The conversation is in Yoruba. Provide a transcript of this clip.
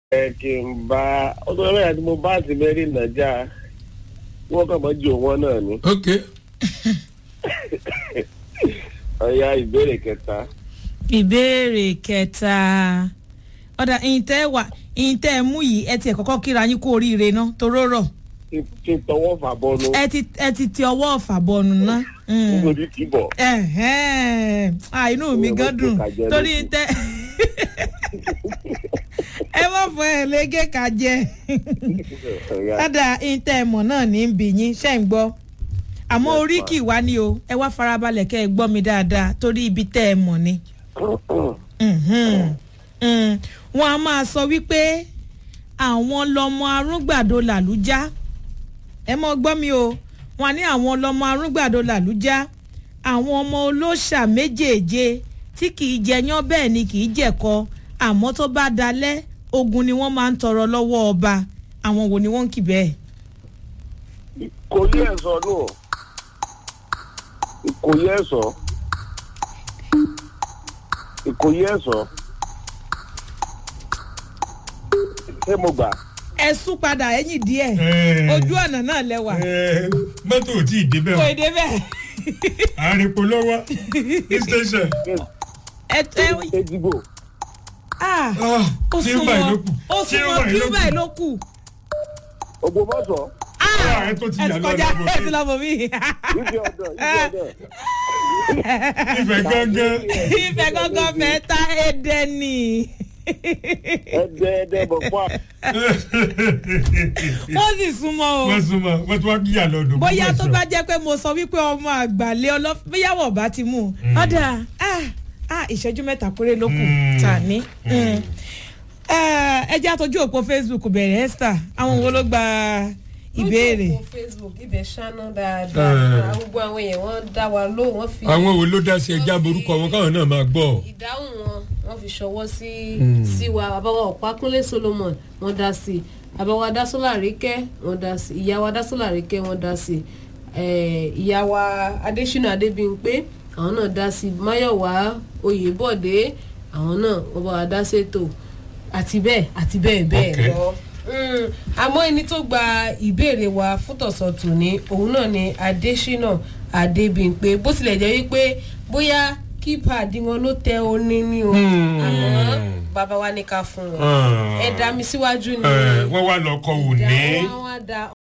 ẹ kí n bá ọdún ẹgbẹ́ àti mo bá ti mẹ́rin nàjà wọ́n kàn mọ́ jù wọ́n náà ni. ok ọ̀ya ìbéèrè kẹta. ìbéèrè kẹta ọ̀dà ìyìntẹ́ wà ìyìntẹ́ mú yìí ẹ tiẹ̀ kọ́kọ́ kíra yín kú oríire ná toró rọ̀ kí n tọwọ́ fà bọ́nu ẹ ti ẹ ti ti ọwọ́ ọ̀fà bọ̀nù ná. Mm. nítorí kì í bọ̀. Ẹ̀hẹ́n. Ah, inú mi Ìyẹn gan mo dùn gbé kàjẹ́ torí lókun. tẹ ẹ má fọ ẹ lége kàjẹ Ọ̀ya. dada ìtẹ ẹmọ náà ní í bì yín ṣe ń gbọ́ àmọ́ Yes, orí ma. kì í wá ní o ẹ wá farabalẹ̀ kẹ́ ẹ gbọ́ mi dáadáa torí ibi tẹ́ ẹ mọ̀ ni. Mhm. Mm. wọn a máa sọ wípé àwọn lọmọ arúgbàdo làlújá ẹ mọ gbọ́ mi o wọn ní àwọn lọmọ arúgbàdo làlújá àwọn ọmọ olóṣà méjèèje tí kì í jẹyán bẹ́ẹ̀ ni kì í jẹ̀kọ àmọ́ tó bá dalẹ̀ ogun ni wọ́n máa ń tọrọ lọ́wọ́ ọba àwọn wo ni wọ́n ń kì bẹ́ẹ̀. kò yẹ ẹ sọ nù kò yẹ ẹ sọ kò yẹ ẹ sọ ṣé mo gbà. ẹ sún padà ẹ̀yìn díẹ̀ Eh. ojú ọ̀nà náà lẹ́wà Eh, mọ́tò ò tí ì débẹ̀ kò o èdè bẹ́ẹ̀ àrèpò lọ́wọ́ ní station ẹ tẹ ṣé dìbò ah Ah, ó tí ó báyìí ló súnmọ́ kù ó tí ó súnmọ́ báyìí kí ló ó kù. báyìí ló kù. ògbómọ̀ṣọ́ Ah, ẹ tó ti ẹ yà ti lọ kọjá lọ́wọ́ ẹ ti lọ bọ̀ mí. ìdí ọ̀dọ̀ ìdí ọ̀dọ̀ ìfẹ́ gángan ìfẹ́ gángan fẹ́ ta ẹ̀dẹ̀ ni. ẹdẹ ẹdẹ bọ̀ fún wa. wọ́n sì súnmọ́ o. wọ́n súnmọ́ wọ́n tún wá kí yà lọ́dún bóyá tó bá jẹ́ pé mo sọ wípé ọmọ àgbàlẹ̀ ọlọ́fẹ́ bóyáwọ̀ bá ti mú un. ọ̀dà ah, ah, ìṣẹ́jú mẹ́ta péré ló kù Mm. tà ní. Mm. Eh, ẹ jẹ́ àtọ́jú òpó facebook bẹ̀rẹ̀ esther àwọn wo ló gba ìbéèrè. lójú òpó facebook ibẹ̀ ṣáná Eh. dáadáa gbogbo àwọn èèyàn wọ́n dá wa lóhùn wọ́n fi àwọn wo ló dá sí ẹja borúkọ wọn káwọn náà máa gbọ́ ìdáhùn wọn wọ́n fi ṣọwọ́ sí sí wa àbáwá ọ̀pákúnlé solomon wọ́n dá sí àbáwá dásọ́là àríkẹ́ wọ́n dá sí ìyáwá dásọ́là àríkẹ́ wọ́n dá sí eh, ìyáwá adésínà adébíyìnpé àwọn náà dá sí máyọ̀wá oyèbọ̀dé àwọn náà wọ́n bá wa dá sétò àti bẹ́ẹ̀ àti bẹ́ẹ̀ bẹ́ẹ̀ Okay. lọ. Mm, àmọ́ ẹni tó gba ìbéèrè wa fún tọ̀sọ̀tù ni òun náà ni adésínà adébíyìnpé bó tilẹ̀ jẹ́ wípé bóyá kípàdé wọn ló tẹ oní ní o Hmm. àmọ́ bàbá wa ní ká fún wọn Ah. ẹ dá mi síwájú ni Eh, wọ́n wá lọ kọ òní ìdá wọn wá da